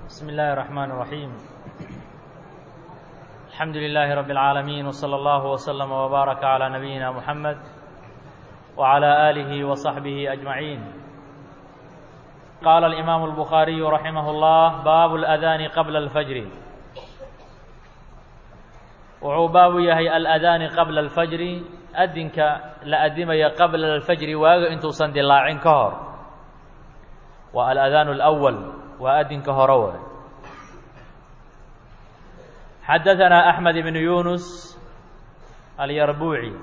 بسم الله الرحمن الرحيم الحمد لله رب العالمين وصلى الله وسلم وبارك على نبينا محمد وعلى آله وصحبه أجمعين قال الإمام البخاري رحمه الله باب الأذان قبل الفجر wuxuu baabu yahay aladaani qabla alfajri adinka la adimaya qabla alfajri waaga intuusan dilaacin ka hor waa aladaanu alأwal waa adinka hore way xadaثanaa أحmed ibn yunus alyarbuuci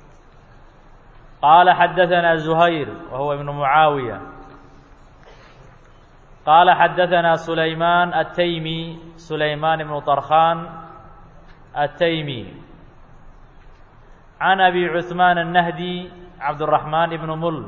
qaala xadaثanaa زuhayr wa huwa ibn mucaawiya qaala xadaثanaa sulaymaan الtaymi sulaymaan ibnu طarkhan التيمي عن أبي عثمان النهدي عبد الرحمن بن مل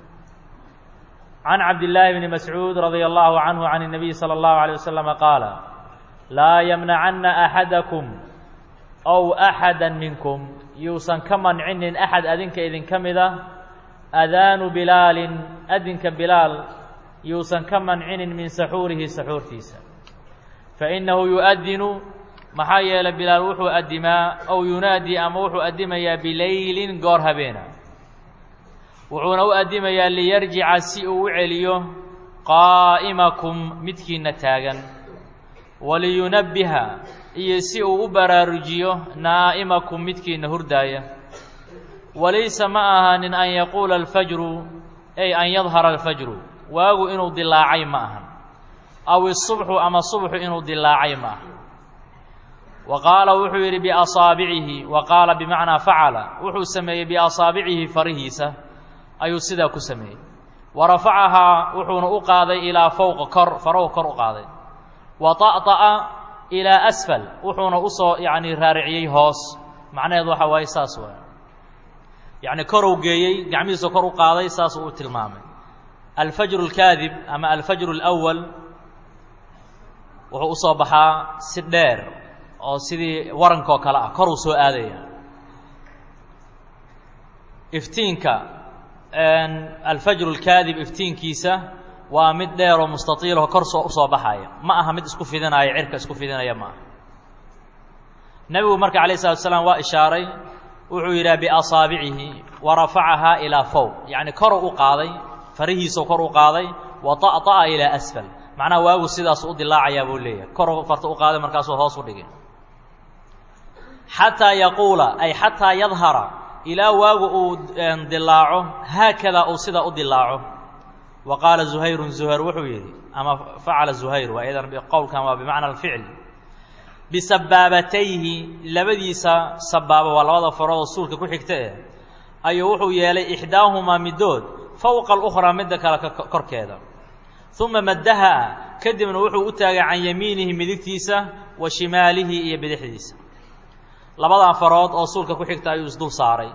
عن عبد الله بن مسعود رضي الله عنه عن النبي صلى الله عليه وسلم قال لا يمنعن أحدكم أو أحدا منكم يوسن كمن عن أحد أذنك إذن كمذا أذان بلال أذنك بلال يوسن كمن عن من سحوره سحور تيسا فإنه يؤذن maxaa yeelay bilaal wuxuu addimaa ow yunaadii ama wuxuu addimayaa bileylin goor habeena wuxuuna u addimayaa liyarjica si uu u celiyo qaa'imakum midkiinna taagan waliyunabbiha iyo si uu u baraarujiyo naa'imakum midkiinna hurdaaya walaysa ma ahaanin an yaquula alfajru ay an yadhara alfajru waagu inuu dilaacay ma ahan aw isubxu ama subxu inuu dilaacay ma aha wa qaala wuxuu yidhi biasaabicihi wa qaala bimacnaa facala wuxuu sameeyey biasaabicihi farihiisa ayuu sidaa ku sameeyey wa rafacahaa wuxuuna u qaaday ilaa fowqa kor farahu kor u qaaday wa طa'طa'a ilaa asfal wuxuuna usoo yacni raariciyey hoos macnaheedu waxa waaye saas waay yacni korow geeyey gacmihiisa kor u qaaday saas uu tilmaamay alfajru اlkaadib ama alfajru اlأwal wuxuu usoo baxaa si dheer oo sidii warankoo kale ah koruu soo aadaya iftiinka alfajru اlkaadib iftiinkiisa waa mid dheer oo mustatiilho kor soo usoo baxaya ma aha mid isku fidinaya cirka isku fidinaya ma aha nebigu marka alayه الslat slaam waa ishaaray wuxuu yidhaha biasaabicihi wa rafacahaa ilaa fowq yacni koruu u qaaday farihiisuu kor u qaaday wa طa'طa'a ilaa asfal macnaha waagu sidaas u dilaacayaa buu leeyahay koruu farta u qaaday markaasuu hoos u dhigay xataa yaquula ay xataa yadhara ilaa waagu uu dilaaco haakadaa uu sidaa u dilaaco wa qaala zuhayrun zuhayr wuxuu yidhi ama facala zuhayr waa idan qowlkan waa bimacna alficl bisabaabatayhi labadiisa sabaabo waa labada faroodoo suulka ku xigta eh ayuu wuxuu yeelay ixdaahumaa middood fowqa alukhraa midda kale korkeeda uma maddaha kadibna wuxuu u taagay can yamiinihi midigtiisa wa shimaalihi iyo bidixdiisa labadaa farood oo suulka ku xigta ayuu isdul saaray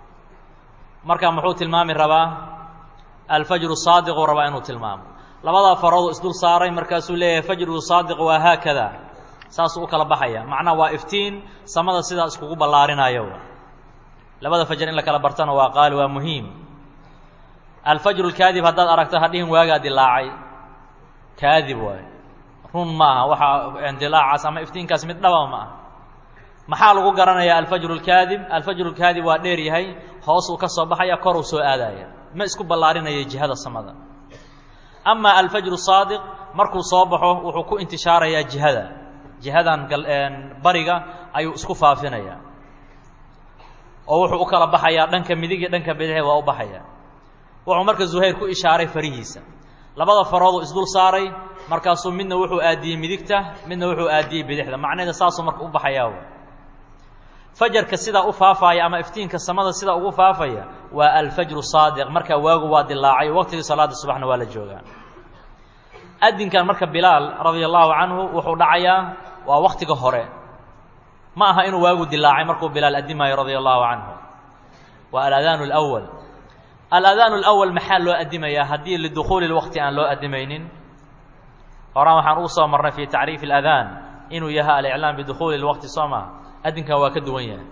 markaa muxuu tilmaami rabaa alfajru saadiquu rabaa inuu tilmaamo labadaa farooduu isdul saaray markaasuu leeyahay fajru saadiq waa haakada saasuu u kala baxaya macnaha waa iftiin samada sidaa iskugu ballaarinayo labada fajar in la kala bartana waa qaali waa muhiim alfajru lkaadib haddaad aragto hadhihin waagaa dilaacay kaadib waayo run maaha waxaa dilaacaas ama iftiinkaas mid dhaba ma aha maxaa lagu garanayaa alfajru اlkaadib alfajru اlkaadib waa dheer yahay hoosuu ka soo baxaya koruu soo aadaya ma isku ballaarinaya jihada samada ama alfajru saadiq markuu soo baxo wuxuu ku intishaarayaa jihada jihadan bariga ayuu isku faafinaya oo wuxuu u kala baxayaa dhanka midig iyo dhanka bidixi waa u baxaya wuxuu marka zuhayr ku ishaaray farihiisa labada farooduu isdul saaray markaasuu midna wuxuu aadiyey midigta midna wuxuu aadiyey bidixda macnaheeda saasuu marka u baxayaa fajarka sidaa u faafaya ama iftiinka samada sidaa ugu faafaya waa alfajru saadiq markaa waagu waa dilaacay waqtigii salaada subaxna waa la joogaa adinkan marka bilaal radia allahu canhu wuxuu dhacayaa waa waktiga hore ma aha inuu waagu dilaacay markuu bilaal addimayo radia allahu canhu waa aladaan اlأwal aladaan اlأwal maxaa loo addimayaa haddii lidukhuuli اlwaqti aan loo addimaynin horaan waxaan ugu soo marnay fi tacriifi اladaan inuu yahay aliclaam bidukhuuli اlwaqti soo maa adinkan waa ka duwan yahay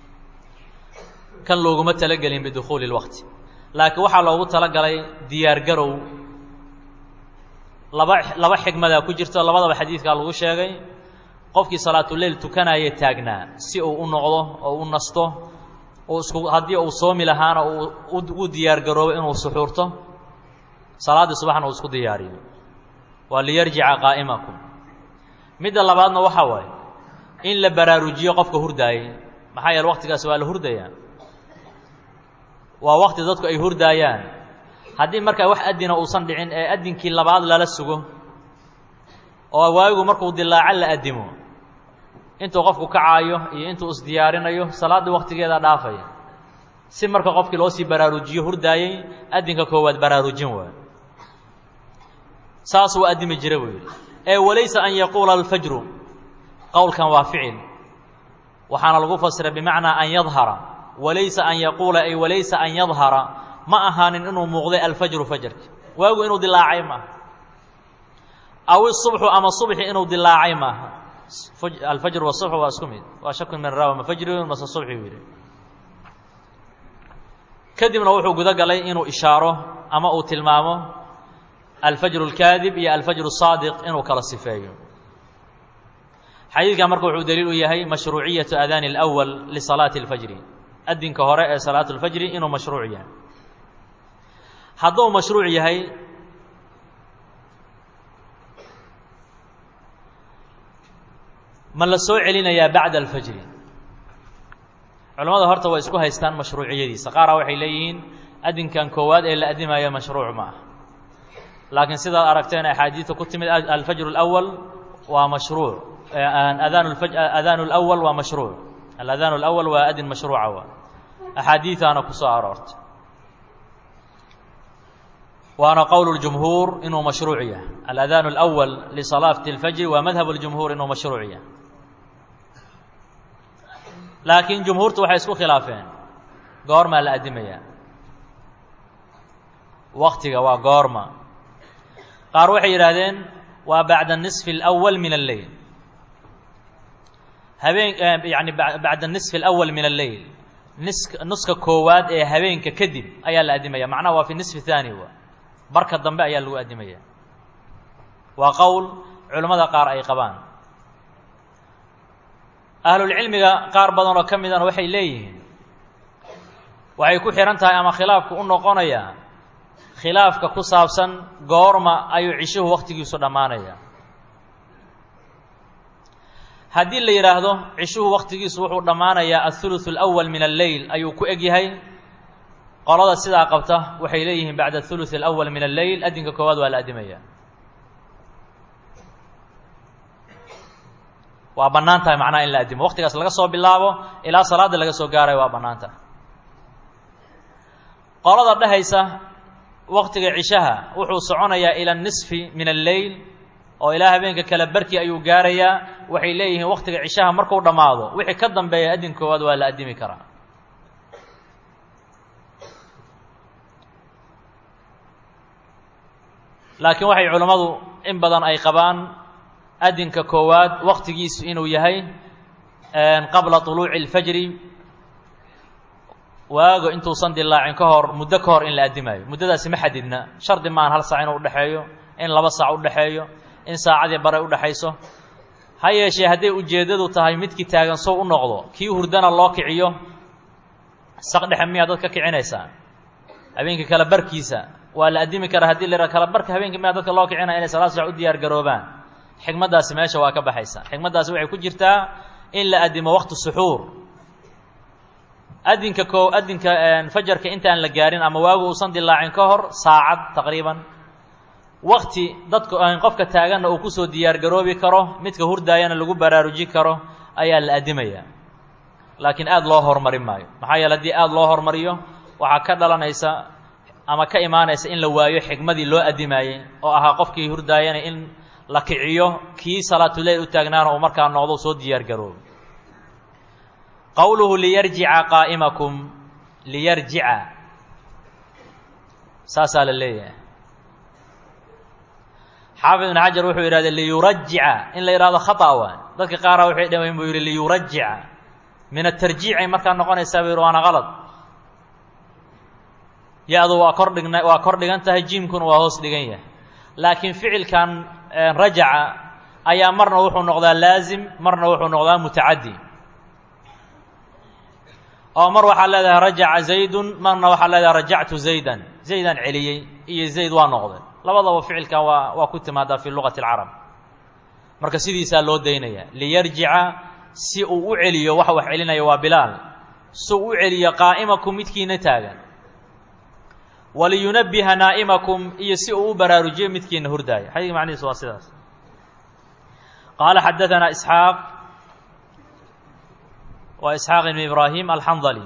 kan looguma talagelin bidukhuuli اlwaqti laakiin waxaa loogu talagalay diyaar garow laba laba xigmadaa ku jirto labadaba xadiidkaa lagu sheegay qofkii salaatuleyl tukanaya taagnaa si uu u noqdo oo u nasto uu isku haddii uu soomi lahaana uu u diyaar garoobo inuu suxuurto salaaddii subaxna uu isku diyaariyo waa liyarjica qaa'imakum midda labaadna waxaa waaye in la baraarujiyo qofka hurdaayay maxaa yeele waqtigaas waa la hurdayaa waa waqti dadku ay hurdaayaan haddii markaa wax adina uusan dhicin ee adinkii labaad lala sugo oo waayigu markuu dilaaco la addimo intuu qofku kacaayo iyo intuu isdiyaarinayo salaaddii waqtigeeda dhaafaya si marka qofkii loo sii baraarujiyo hurdaayey addinka koowaad baraarujin waay saas uu addimi jira buu yidhi ee walaysa an yaquula alfajru qowlkan waa ficil waxaana lagu fasiray bimacnaa an yadhara walaysa an yaquula ay walaysa an yadhara ma ahaanin inuu muuqday alfajru fajarki waagu inuu dilaacay maaha aw isubxu ama subxi inuu dilaacay maaha alfajr wasubx waa isku mid waa shakun min rawa ma fajriun mase subxi buu yidhi kadibna wuxuu guda galay inuu ishaaro ama uu tilmaamo alfajru اlkaadib iyo alfajru الsaadiq inuu kala sifeeyo xadiidkan marka wuxuu daliil u yahay mashruuciyatu adaani اlأwal lisalaati اlfajri adinka hore ee salaatu اlfajri inuu mashruuc yahay hadduu mashruuc yahay ma la soo celinayaa bacda alfajri culamada horta way isku haystaan mashruuciyadiisa qaara waxay leeyihiin adinkan koowaad ee la addimayo mashruuc ma ah laakiin sidaad aragteen axaadiidta ku timid alfajru اlأwal waa mashruuc adaan adaan اlأwal waa mashruuc aladaan اlأwal waa adin mashruuca waa axaadiidaana ku soo aroortay waana qowl اjumhuur inuu mashruuc yahay aladaan اlأwal lisalaati اlfajri waa madhab اljumhuur inuu mashruuc yahay laakiin jumhuurtu waxay isku khilaafeen goormaa la addimayaa waktiga waa goorma qaar waxay yidhaahdeen waa bacda nisfi اlأwal min alleyl habeen yani bacda nisfi اlأwal min alleyl nis nuska koowaad ee habeenka kadib ayaa la addimaya macnaha waa fi nisfi thaani wa barka dambe ayaa lagu addimaya waa qowl culimmada qaar ay qabaan ahlulcilmiga qaar badan oo ka midana waxay leeyihiin waxay ku xihan tahay ama khilaafku u noqonayaa khilaafka ku saabsan goorma ayuu cishuhu wakhtigiisu dhammaanaya haddii la yidhaahdo cishuhu wakhtigiisu wuxuu dhammaanayaa athuluثu اlأwal min alleyl ayuu ku eg yahay qolada sidaa qabta waxay leeyihiin bacda athuluث اlأwal min alleyl adinka koowaad waa la addimaya waa bannaan tahay macnaha in la addimo waktigaas laga soo bilaabo ilaa salaada laga soo gaarayo waa bannaan tahay qolada dhehaysa waktiga cishaha wuxuu soconayaa ila nisfi min alleyl oo ilaa habeenka kale barkii ayuu gaarayaa waxay leeyihiin waktiga cishaha markuu dhammaado wixii ka dambeeya addin koowaad waa la addimi karaa laakiin waxay culammadu in badan ay qabaan adinka koowaad waktigiisu inuu yahay qabla طuluuci اlfajri waago intuusan dilaacin ka hor muddo ka hor in la addimaayo muddadaasi ma xadidna shardi maahan hal saac inuu udhexeeyo in laba saac udhexeeyo in saacadii bare udhexayso ha yeeshee hadday ujeeddadu tahay midkii taagan sow u noqdo kii hurdana loo kiciyo saq dhexe miyaa dad ka kicinaysaa habeenkii kale barkiisa waa la addimi karaa hadii la kala barka habeenkii miyaa dadka loo kicinaya inay salaad saac u diyaar garoobaan xikmaddaasi meesha waa ka baxaysa xikmaddaasi waxay ku jirtaa in la addimo wakti suxuur adinka ko adinka fajarka intaan la gaarin ama waagu uusan dilaacin ka hor saacad taqriiban wakti dadka qofka taaganna uu kusoo diyaar garoobi karo midka hurdaayana lagu baraaruji karo ayaa la addimaya laakiin aada loo hormarin maayo maxaa yeele haddii aada loo hormariyo waxaa ka dhalanaysa ama ka imaanaysa in la waayo xikmadii loo addimaayey oo ahaa qofkii hurdaayana in la kiciyo kii salaatuleyl u taagnaana uu markaa noqdo soo diyaar garoobo qowluhu liyarjica qaa'imakum liyarjica saasaa la leeyahay xaafid ibn xajar wuxuu yidhahda liyurajica in la yidhahdo khata waa dadka qaara waxay dhawayn buu yidhi liyurajica min atarjiicay markaa noqonaysaa buu yidhi waana qalad ya-du waa kor dhigna waa kor dhigan tahay jiimkuna waa hoos dhigan yahay laakiin ficilkan rajaca ayaa marna wuxuu noqdaa laazim marna wuxuu noqdaa mutacaddi oo mar waxaad leedahay rajaca zaydun marna waxaad leedahay rajactu zaydan zaydaan celiyey iyo zayd waa noqday labadaba ficilkan waa waa ku timaadaa fi luqati alcarab marka sidiisaa loo daynaya liyarjica si uu u celiyo waxa wax celinaya waa bilaal si uu u celiyo qaa'imakum midkiina taagan waliyunabbiha naa'imakum iyo si uu u baraarujiyo midkiina hurdaaya xadiidka macnihiisu waa sidaas qaala xadaanaa isxaaq waa isxaaq ibn ibraahim alxandali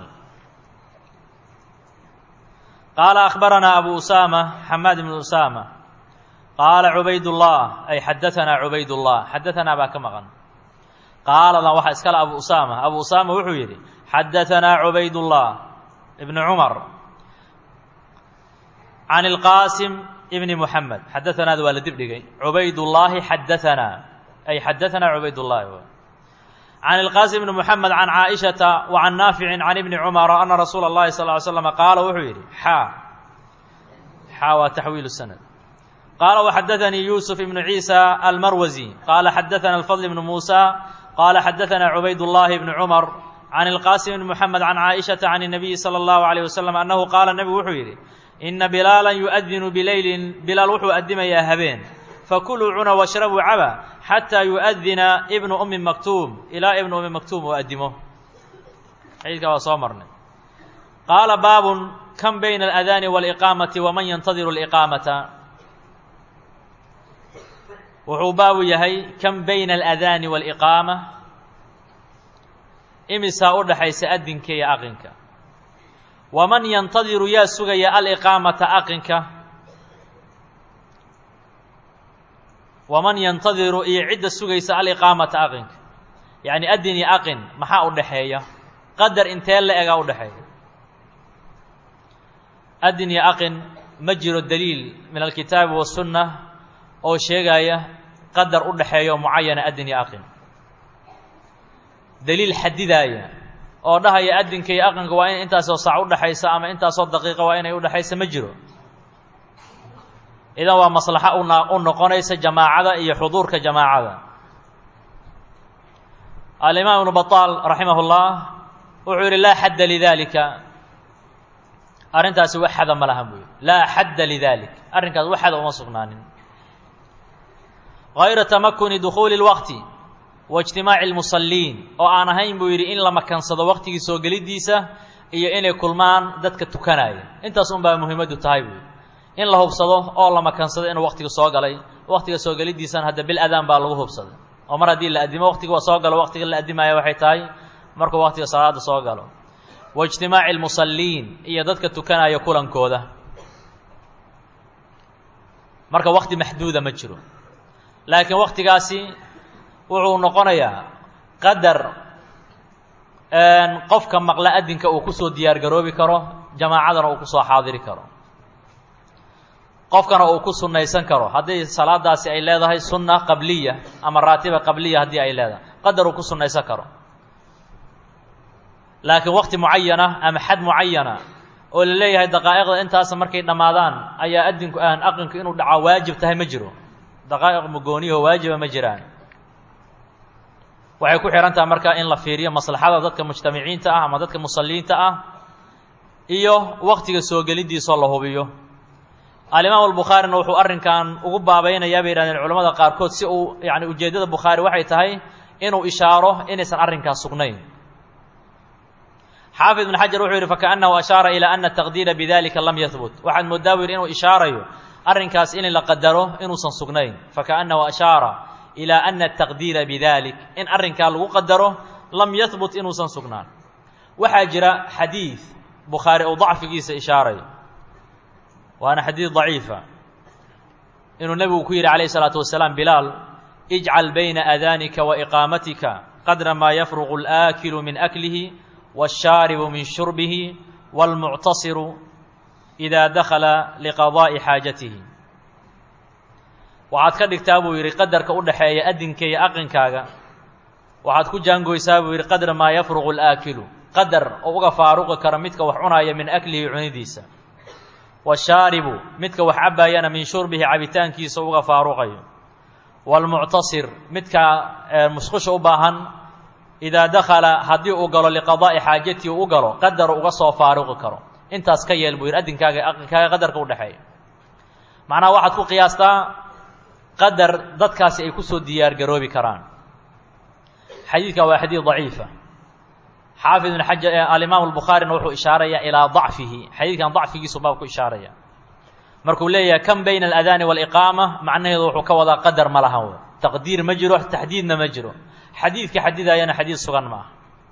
qaala akhbaranaa abu usaama xamaad ibn usaama qaala cubaydullah ay xadaanaa cubaydullah xadaanaa baa ka maqan qaaladan waxaa iskale abu usaama abu usaama wuxuu yidhi xadaanaa cubaydullah ibn cumar can ilqaasim ibni muxamed xadaanaada waa la dib dhigay cubaydullaahi xadaanaa ay xadaanaa cubaydullahi can ilqaasim ibni muxamed can caaishata wa can naaficin can ibni cumara ana rasuula اllahi sal ly slama qaala wuxuu yidhi xaa xaa waa taxwiilu sanad qaala waxadaanii yuusuf ibnu ciisa almarwasi qaala xadaana alfadl ibnu muusa qaala xadaanaa cubaydullahi ibni cumar can ilqaasim ibni muxamed can caaishata can الnabiyi salى اllahu alayh wasalam annahu qaala nebigu wuxuu yidhi ina bilaalan yu'adinu bileylin bilaal wuxuu addimayaa habeen fakuluu cuna washrabuu caba xataa yu'adina ibnu ummi maktuum ilaa ibnu ummi maktuum uu addimo xadiidkaa waa soo marnay qaala baabun kan bayna aladaani waaliqaamati waman yantadiru aliqaamata wuxuu baabu yahay kan bayna aladaani waaliqaama imisaa u dhaxaysa adinka iyo aqinka waman yantadiru yaa sugaya aliqaamata aqinka waman yantadiru iyo cidda sugaysa aliqaamata aqinka yacni adin iyo aqin maxaa u dhaxeeya qadar intee la egaa u dhexeeya adin iyo aqin ma jiro daliil min alkitaabi wasunna oo sheegaya qadar u dhaxeeyo mucayana adin iyo aqin daliil xadidaaya oo dhahaya adinka iyo aqinka waa in intaasoo saac udhaxaysa ama intaasoo daqiiqa waa inay udhaxaysa ma jiro idan waa maslaxo una u noqonaysa jamaacada iyo xuduurka jamaacada alimaam ibnu baطaal raximah اllah wuxuu yihi laa xadda lidalika arrintaasi wax xada ma lahan buu yihi laa xadda lidalik arrinkaas wax xada uma sugnaanin gayra tamakuni dukhuuli اlwaqti waijtimaaci اlmusaliin oo aan ahayn buu yidhi in la makansado waqtigii soo gelidiisa iyo inay kulmaan dadka tukanaya intaas un baa muhiimaddu tahay buu in la hubsado oo la makansado inuu waqtiga soo galay waqtiga soo gelidiisana hadda bil adaan baa lagu hubsaday oo mar haddii la addimo waqtiga waa soo galo waqtiga la addimaya waxay tahay markuu waqtiga salaada soo galo waijtimaaci اlmusaliin iyo dadka tukanaya kulankooda marka waqti maxduuda ma jiro laakiin waqtigaasi wuxuu noqonayaa qadar qofka maqla adinka uu kusoo diyaar garoobi karo jamaacadana uu kusoo xaadiri karo qofkana uu ku sunnaysan karo haddii salaadaasi ay leedahay sunna qabliya ama raatiba qabliya haddii ay leedahay qadar uu ku sunnaysan karo laakiin waqti mucayana ama xad mucayana oo la leeyahay daqaa'iqda intaas markay dhammaadaan ayaa adinku aan aqinku inuu dhacaa waajib tahay ma jiro daqaa'iq mugooniyaho waajiba ma jiraan waxay ku xihan tahay marka in la fiiriyo maslaxada dadka mujtamiciinta ah ama dadka musaliinta ah iyo waqtiga soo gelidiisoo la hubiyo alimaam albukhaarina wuxuu arrinkan ugu baabaynayaa bay yihahdeen culamada qaarkood si uu yani ujeeddada bukhaari waxay tahay inuu ishaaro inaysan arrinkaas sugnayn xaafid ibn xajar wuxuu yidhi fakaأnnahu ashaara ilaa ana taqdiira bidalika lam yahbut waxaad moodaa bu yidhi inuu ishaarayo arrinkaas in la qadaro inuusan sugnayn fakaأnnahu ashaara ilaa ana ataqdiira bidalik in arrinkaa lagu qadaro lam yahbut inuusan sugnaan waxaa jira xadiid bukhaari uu dacfigiisa ishaarayo waana xadiid daciifa inuu nebigu ku yidhi calayh isalaatu wasalaam bilaal ijcal bayna aadaanika wa iqaamatika qadra maa yafruqu alaakilu min aklihi waashaaribu min shurbihi waalmuctasiru idaa dakhala liqadaa'i xaajatihi waxaad ka dhigtaa buu yidhi qadarka u dhaxeeya adinka iyo aqinkaaga waxaad ku jaangoysaa buu yidhi qadra maa yafruqu alaakilu qadar oo uga faaruqi kara midka wax cunaya min aklihi cunidiisa washaaribu midka wax cabbaayana min shurbihi cabitaankiisa uga faaruqayo waalmuctasir midka musqusha u baahan idaa dakhala haddii uu galo liqadaa'i xaajatii u galo qadaru uga soo faaruqi karo intaas ka yeel buu yidhi addinkaaga aqinkaaga qadarka u dhexeeya macnaha waxaad ku qiyaastaa qadar dadkaasi ay ku soo diyaar garoobi karaan xadiidkan waa xadiid daciifa xaafid ibn xajar alimaam albukhaarina wuxuu ishaaraya ilaa dacfihi xadiidkan dacfigiisu baab ku ishaaraya markuu leeyahay kan bayna aladaani waaliqaama macnaheedu wuxuu ka wadaa qadar ma lahan w taqdiir ma jiro taxdiidna ma jiro xadiidka xadidayana xadiid sugan ma aha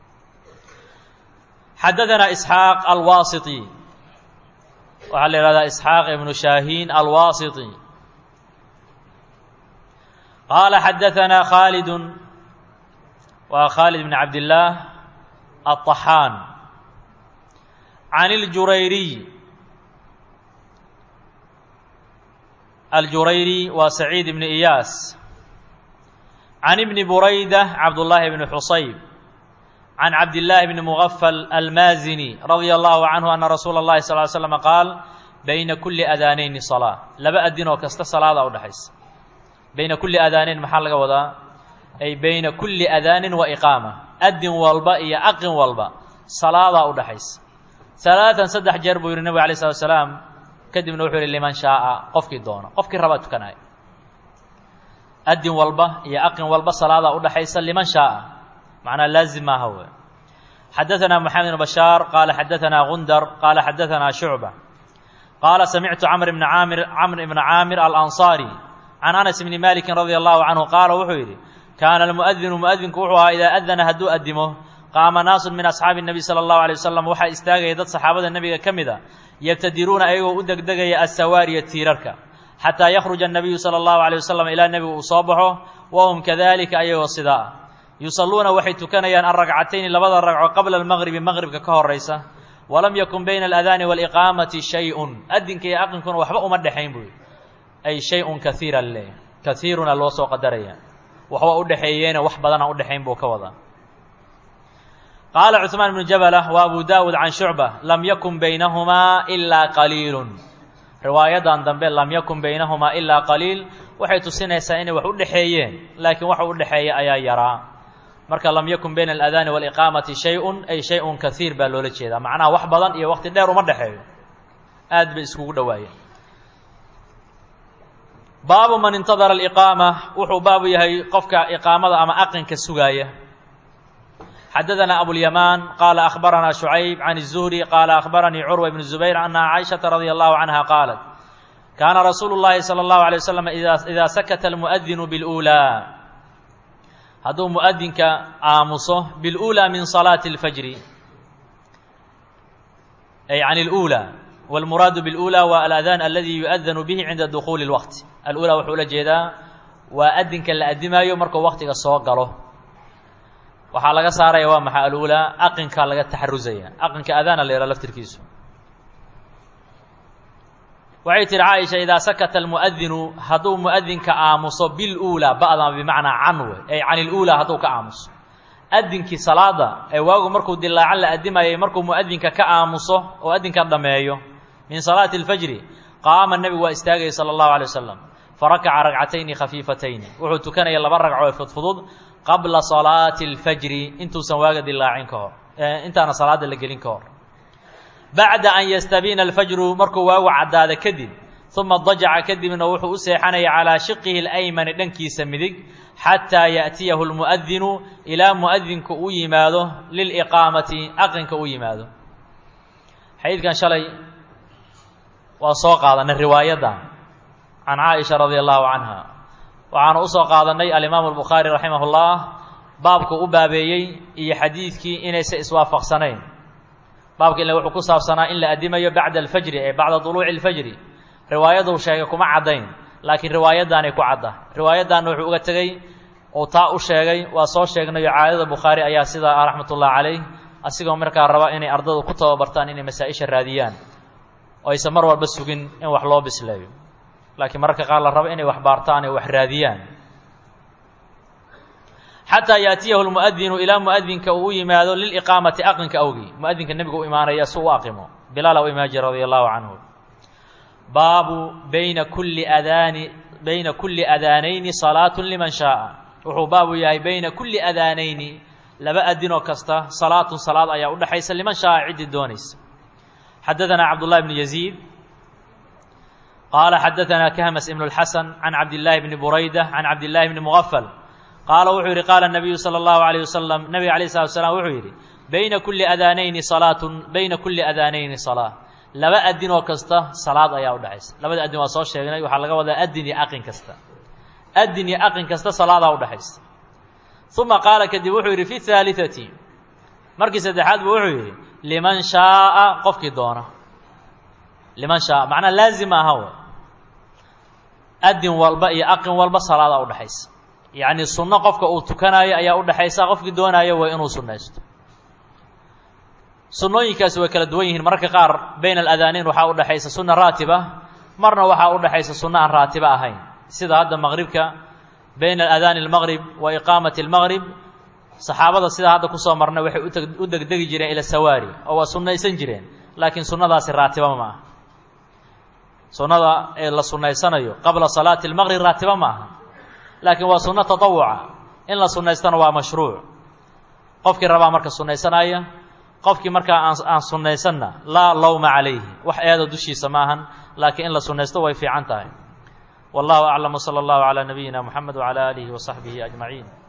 xadadanaa isxaaq alwaasiti waxaa la ihahdaa isxaaq ibnu shaahiin alwaasiti qaala xadaanaa khaalidu waa khaalid bn cabdillaah الطحاn عن الجurayري الجurayري waa سعيid بن إyاas عن بن برaydة عبداللahi بن حصayب عن عبداللahi بن مغفل المازني رضي الله عنه أن رsuuل اللhi صلى اه علي سلم qاaل بyna كuلi أdاanayni صلاة laba adin oo kasta salaada udhexaysa bayna kuli adاanayn maxaa laga wadaa ay bayna kuli أdاanin وإqاamة adin walba iyo aqin walba salaadaa u dhaxaysa alaaan saddex jeer buu yihi nebig alay slat slaam kadibna wuxuu yihi liman shaaa qofkii doono qofkii rabaa tukanaya adin walba iyo aqin walba salaadaa udhaxaysa liman shaaa macnaa laazim maaha wey xadaanaa moxamed ibn bashaar qaala xadaanaa gundar qaala xadaanaa shucba qaala samictu camr ibna caamir camr ibna caamir alanصaari can anas bni maliki radi allahu canhu qaala wuxuu yidhi kaana almuadinu muadinku wuxuu ahaa idaa adana hadduu adimo qaama naasun min asxaabi nebi sala allahu alay wasalam waxaa istaagaya dad saxaabada nebiga ka mid a yabtadiruuna ayagoo u degdegaya assawaariya tiirarka xataa yakhruja annabiyu sala allahu alay wasalam ilaa nebigu uu soo baxo wahum kadalika ayagoo sidaa ah yusalluuna waxay tukanayaan alragcatayni labada ragco qabla almaqribi maqribka ka horaysa walam yakun bayna aladaani waaliqaamati shay-un adinka iyo aqinkuna waxba uma dhexayn buy ay shay-un kaiira le kaiiruna loo soo qadaraya waxba u dhexeeyeena wax badana u dhexayn buu ka wadaa qaala cuثmaan bnu jablah wa abu daawud can shucba lam yakun baynahumaa ilaa qaliilun riwaayadan dambe lam yakun baynahumaa ilaa qaliil waxay tusinaysaa inay wax u dhexeeyeen laakiin waxa u dhexeeya ayaa yaraa marka lam yakun bayna aladaani waaliqaamati shay-un ay shay-un kaiir baa loola jeedaa macnaha wax badan iyo waqti dheer uma dhexeeyo aad bay iskugu dhowaayeen baabu man intadara aliqaama wuxuu baabu yahay qofka iqaamada ama aqinka sugaaya xadadanaa abulyamaan qaala akhbaranaa shucayb can الzuhri qaala akhbaranii curwa ibn zubayr ana caaishaةa radia allahu canha qaalat kaana rasuulu اllahi salى اllahu alay wasalam idaa sakata almuadinu biاlأuulaa hadduu muadinka aamuso biاlأuulaa min salaati اlfajri ay can اlأuulى wاlmuraadu biاlأuulى waa aladaan aladi yuadanu bihi cinda dukuuli اlwaqti alulaa wuxuu ula jeedaa waa adinka la adimaayo markuu waktiga soo galo waxaa laga saaraya waa maxay alulaa aqinkaa laga taxarusaya aqinka adaana la yidhaha laftirkiisu waxay tihi caaisha idaa sakata almuadinu hadduu muadinka aamuso bilulaa ba'dan bimacnaa can we ay can ilulaa hadduu ka aamuso adinkii salaada ee waagu markuu dilaacan la adimayay markuu muadinka ka aamuso oo adinka dhameeyo min salaati اlfajri qaama nebigu waa istaagaya sala allahu alay wasalam farakaca ragcatayni khafiifatayni wuxuu tukanaya laba ragco ee fudfudud qabla salaati اlfajri intuusan waaga dilaacin ka hor intaana salaada la gelin ka hor bacda an yastabiina alfajru markuu waagu caddaada kadib uma dajaca kadibna wuxuu u seexanaya calaa shiqihi اlaymani dhankiisa midig xataa yaأtiyahu اlmuadinu ilaa muadinku u yimaado liliqaamati aqinka u yimaado xadiidkan shalay waa soo qaadanay riwaayadda can caaisha radia allahu canha waxaanu usoo qaadanay alimaamu albukhaari raximah اllah baabku u baabeeyey iyo xadiidkii inaysa iswaafaqsanayn baabka ile wuxuu ku saabsanaa in la adimayo bacda alfajri ee bacda duluuci اlfajri riwaayaduu sheegay kuma caddayn laakiin riwaayaddaanay ku cadda riwaayaddaanna wuxuu uga tegey uu taa u sheegay waa soo sheegnayo caadada bukhaari ayaa sidaa ah raxmat ullahi calayh asigoo markaa raba inay ardadu ku tababartaan inay masaa-isha raadiyaan oo aysan mar walba sugin in wax loo bisleeyo laakiin mararka qaar la rabo inay wax baartaan ee wax raadiyaan xataa yaatiyahu lmuadinu ilaa muadinka uu u yimaado liliqaamati aqinka awgii muadinka nebiga u imaanaya si u aqimo bilaala u imaan jira radia allahu canhu baabu bayna kulli adaani bayna kulli adaanayni salaatu liman shaaa wuxuu baabu yahay bayna kulli adaanayni laba adinoo kasta salaatun salaad ayaa udhexaysa liman shaaa ciddii doonaysa xadadanaa cabdullahi bnu yaziid qaala xadadanaa kahmas ibnu اlxasan can cabdillaahi bni burayda can cabdillahi bni mugafal qaala wuxuu yidhi qaala nabiyu sala allahu alayh wasalam nabiga alayh salatu slam wuxuu yidhi bayna kulli adaanayni salaatun bayna kulli adaanayni salaa laba adin oo kasta salaad ayaa udhexaysa labada adin waa soo sheegnay waxaa laga wadaa adin iyo aqin kasta adin iyo aqin kasta salaadaa udhexaysa uma qaala kadib wuxuu yidhi fi haaliثati markii saddexaad buu wuxuu yidhi liman shaaa qofkii doona liman shaaa macnaa laazim aha w adin walba iyo aqin walba salaadaa udhexaysa yacni sunno qofka uu tukanayo ayaa udhexaysa qofkii doonaayo waa inuu sunnaysto sunnooyinkaasi way kala duwan yihiin mararka qaar bayna aladaaneyn waxaa udhexaysa sunna raatiba marna waxaa udhexaysa sunno aan raatiba ahayn sida hadda maqribka bayna adaani اlmaqrib wa iqaamati اlmaqrib saxaabada sidaa hadda kusoo marnay waxay u degdegi jireen ila sawaari oo waa sunnaysan jireen laakiin sunnadaasi raatiba ma aha sunnada ee la sunnaysanayo qabla salaati اlmaqrib raatiba ma aha laakiin waa sunno taطawuca in la sunnaystana waa mashruuc qofkii rabaa marka sunnaysanaya qofkii markaa aan aan sunnaysanna laa lowma calayhi wax eeda dushiisa ma ahan laakiin in la sunnaysto way fiican tahay wallahu aclam wsala allahu calaa nabiyina moxamed wcala aalihi wasaxbihi ajmaciin